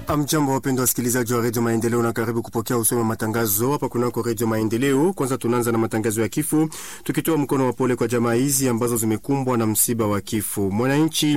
Amjambo, wapendwa wasikilizaji wa redio Maendeleo, na karibu kupokea usomi wa matangazo hapa kunako redio Maendeleo. Kwanza tunaanza na matangazo ya kifo, tukitoa mkono wa pole kwa jamaa hizi ambazo zimekumbwa na msiba wa kifo. Mwananchi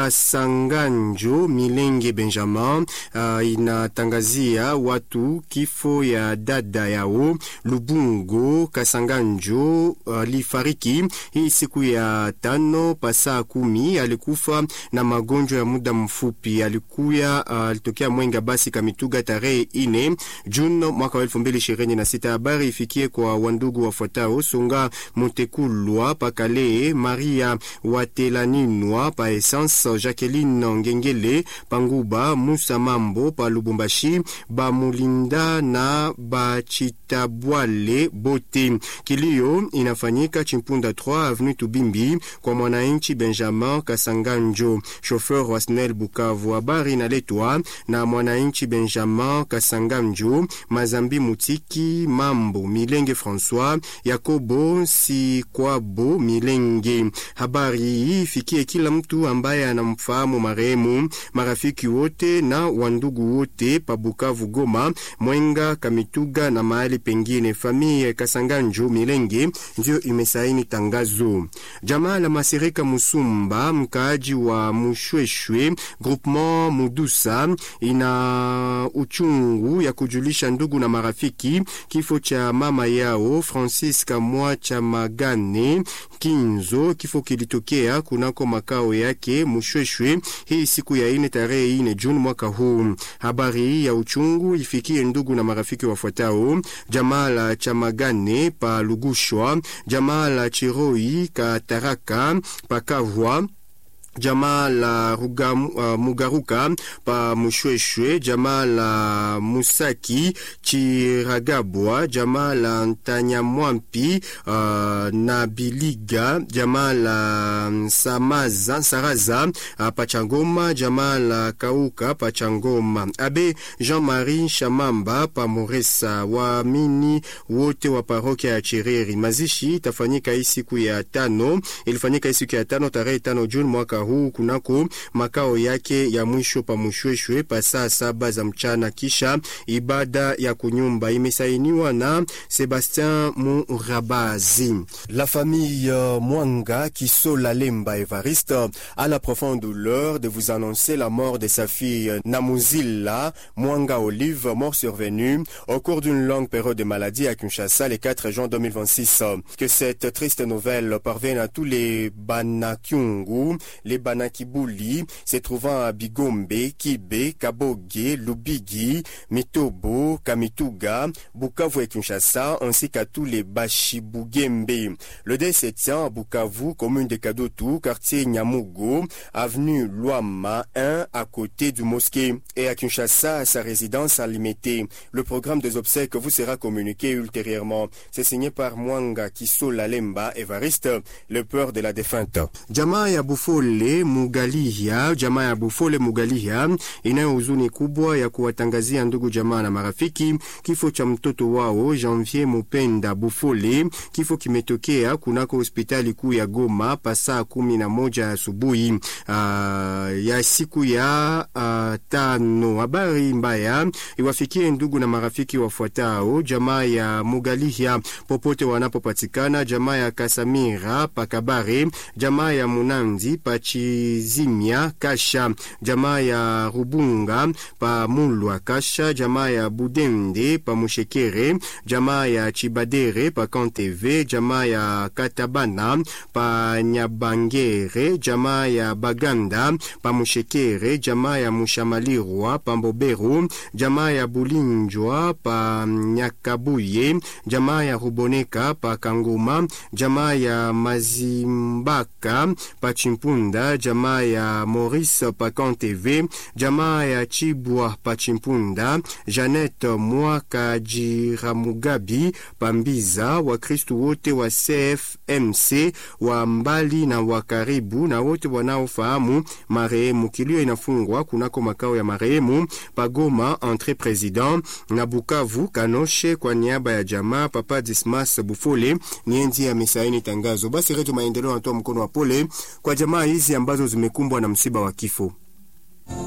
Kasanganjo Milenge Benjamin uh, inatangazia watu kifo ya dada yao Lubungo Kasanganjo alifariki uh, hii siku ya tano pasaa kumi. Alikufa na magonjwa ya muda mfupi, alikuya uh, alitokea Mwenga basi Kamituga tarehe ine Juni mwaka wa elfu mbili ishirini na sita. Habari ifikie kwa wandugu wafuatao: Songa Mutekulwa Pakale, Maria Watelaninwa pa Essence, Jacqueline Ngengele Panguba, Musa Mambo pa Lubumbashi, Bamulinda na Bachitabwale bote. Kilio inafanyika Chimpunda 3 avenue Tubimbi kwa mwananchi Benjamin Kasanganjo, chauffeur wa SNEL Bukavu. Habari inaletwa na mwananchi Benjamin Kasanganjo, Mazambi Mutiki Mambo, Milenge François, Yakobo Sikwabo Milenge. Habari hii ifikie kila mtu ambaye anamfahamu marehemu, marafiki wote na wandugu wote pa Bukavu, Goma, Mwenga, Kamituga na mahali pengine. Familia Kasanganjo Milenge ndio imesaini tangazo. Jamaa la Masirika Musumba, mkaaji wa Mushweshwe groupement Mudusa ina uchungu ya kujulisha ndugu na marafiki kifo cha mama yao Francisca mwa cha Magane Kinzo. Kifo kilitokea kunako makao yake Mushweshwe hii siku ya ine tarehe ine Juni mwaka huu. Habari hii ya uchungu ifikie ndugu na marafiki wafuatao: jamaa la Chamagane pa Lugushwa, jamaa la Chiroi Kataraka Pakavwa jamaa la Ruga, uh, Mugaruka pa Mushweshwe, jamaa la Musaki Chiragabwa, jamaa la Ntanyamwampi uh, na Biliga, jamaa la Samaza Saraza uh, Pachangoma, jamaa la Kauka Pachangoma. Abe Jean-Marie Shamamba pa Moresa. Waamini wote wa parokia ya Chireri. Mazishi itafanyika hii siku ya tano, ilifanyika hii siku ya tano tarehe tano Juni mwaka huu kunako makao yake ya mwisho pa Mushweshwe pa saa saba za mchana, kisha ibada ya kunyumba imesainiwa na Sebastien Murabazi. La famille Mwanga Kisola Lemba Evariste a la profonde douleur de vous annoncer la mort de sa fille Namuzila Mwanga Olive, mort survenue au cours d'une longue période de maladie à Kinshasa le 4 juin 2026. Que cette triste nouvelle parvienne à tous les Banakyungu, les Banakibuli se trouvant à Bigombe, Kibe, Kaboge, Lubigi, Mitobo, Kamituga, Bukavu et Kinshasa, ainsi qu'à tous les Bashibugembe. Le décès tient à Bukavu, commune de Kadotou, quartier Nyamugo, avenue Luama 1, à côté du mosquée, et à Kinshasa, à sa résidence à Limité. Le programme des obsèques vous sera communiqué ultérieurement. C'est signé par Mwanga Kisola Lemba Evariste, le peur de la défunte. Jamaa ya Bufole Mugalia, jamaa ya Bufole Mugalia inayo huzuni kubwa ya kuwatangazia ndugu jamaa na marafiki kifo cha mtoto wao Janvier Mupenda Bufole. Kifo kimetokea kunako hospitali kuu ya Goma pasaa kumi na moja asubuhi uh, ya siku ya uh, tano. Habari mbaya iwafikie ndugu na marafiki wafuatao: jamaa ya Mugalia popote wanapopatikana, jamaa ya Kasamira Pakabare, jamaa ya Munandi Pachizimia Kasha, jamaa ya Rubunga pa Mulwa Kasha, jamaa ya Budende pa Mushekere, jamaa ya Chibadere pa Kanteve, jamaa ya Katabana pa Nyabangere, jamaa ya Baganda pa Mushekere, jamaa ya Mushamalirwa pa Mboberu, jamaa ya Bulinjwa pa Nyakabuye, jamaa ya Ruboneka pa Kanguma, jamaa ya Mazimbaka pa Chimpunda, jamaa ya Maurice Pacan TV, jamaa ya Chibwa pa Chimpunda, Janet Mwaka Jiramugabi Pambiza, Wakristu wote wa CFMC wa mbali na wa karibu na wote wanaofahamu marehemu. Kilio inafungwa kunako makao ya marehemu Pagoma entre president na Bukavu Kanoshe. Kwa niaba ya jamaa Papa Dismas Bufole nienzi amesaini tangazo. Basi Redio Maendeleo anatoa mkono wa pole kwa jamaa hizi ambazo zimekumbwa na msiba wa kifo.